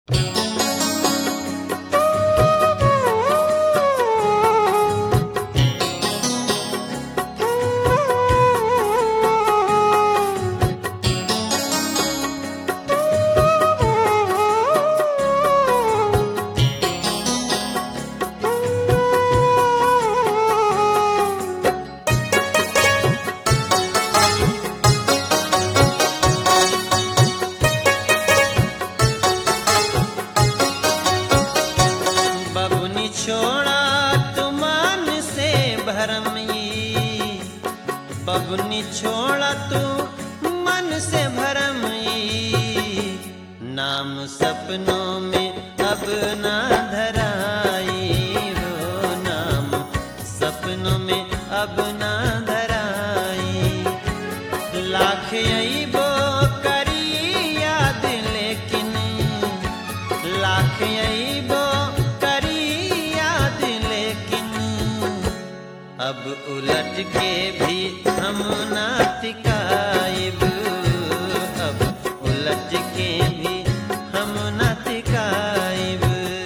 बबुनी छोड़ा तू मन से भरम ई नाम सपनों में अब ना धराई हो नाम सपनों में अब ना धराई लाख अईबो करी याद लेकिन लाख अईबो करी याद लेकिन अब उलट के भी हम ना तिकाइब अब उलट के भी हम ना तिकाइब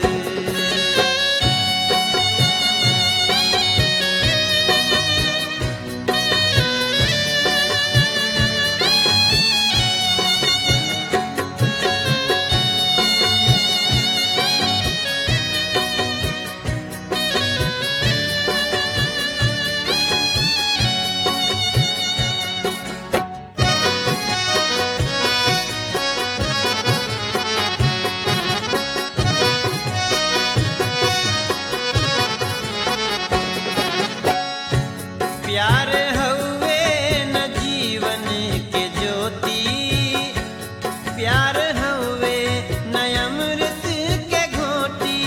प्यार हउए न जीवन के ज्योति प्यार हउए न अमृत के घोटी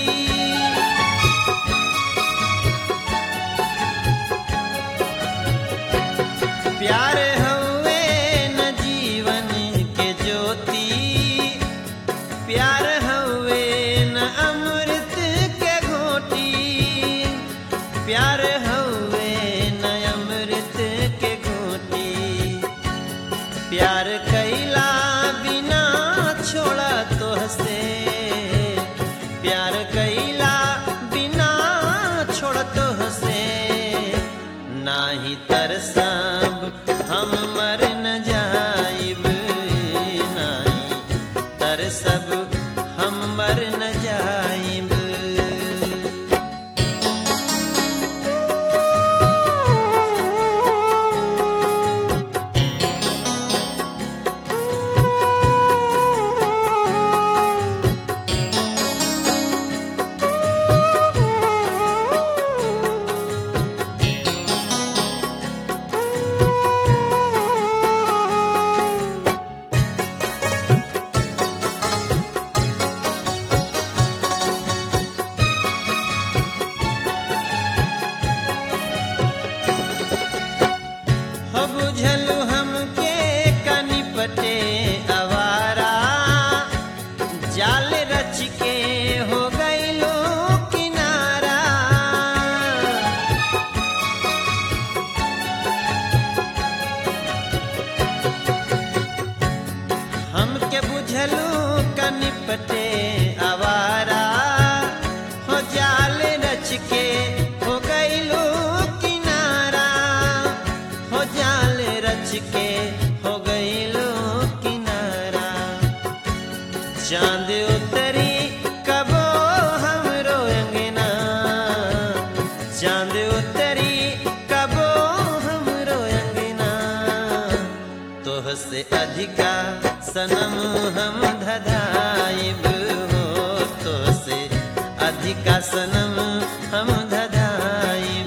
प्यार हउए न जीवन के ज्योति प्यार हउए न अमृत के घोटी प्यार हउए न अमृत के घोटी प्यार कैला बिना छोड़ा तो हसे प्यार कैला बिना छोड़ तो हसे नाही तरसब हम मर न जाइब नाही तरसब हम मर न जाइब हो बुझलु हमके कनिपटे अवारा जाल रच के हो गईलो किनारा हमके बुझलु कनिपटे अवारा हो जाल रच के हो गईलो किनारा हो जाल रच के हो गईलो किनारा चांद उतरी कबो हमरो अंगना चांद उतरी कबो हमरो अंगना तोह से अधिका सनम हम धधाइब हो तोह से अधिका सनम हम धधाइब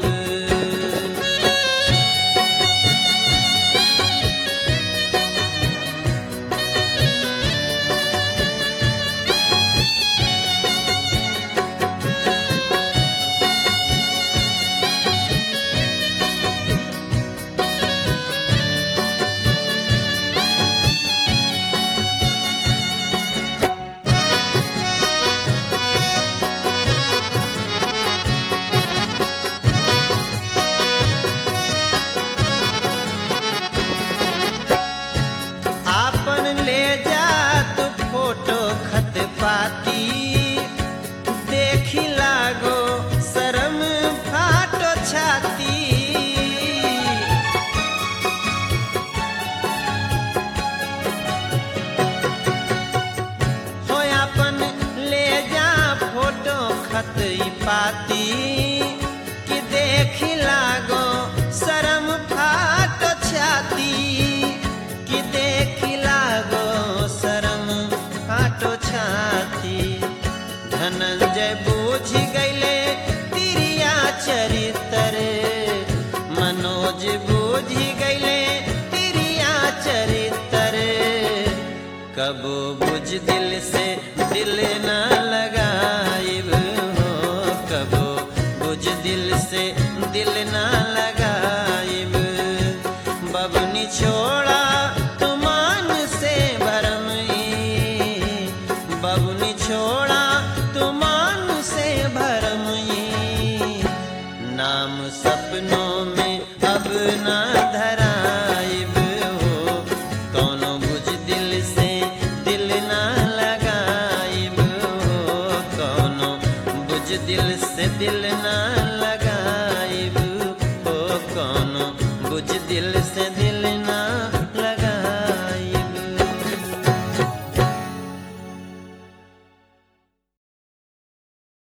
खाती कि देख लागो शरम फाट छाती कि देख लागो शरम फाटो छाती धनंजय बूझ गईले तिरिया चरितर मनोज बूझ गईले तिरिया चरितर कबो बुझ दिल से दिल न लगाइब हो कबो बुझ दिल से दिल न लगाइब बबनी छोड़ा तुमान से भरम ई बबनी छोड़ा तुमान से भरम ई नाम सपनों में अब ना धराइब हो कौनो बुझ दिल से दिल ना लगाइब हो कौनो बुझ दिल से दिल ना लगाइब हो कौनो बुझ दिल से दिल ना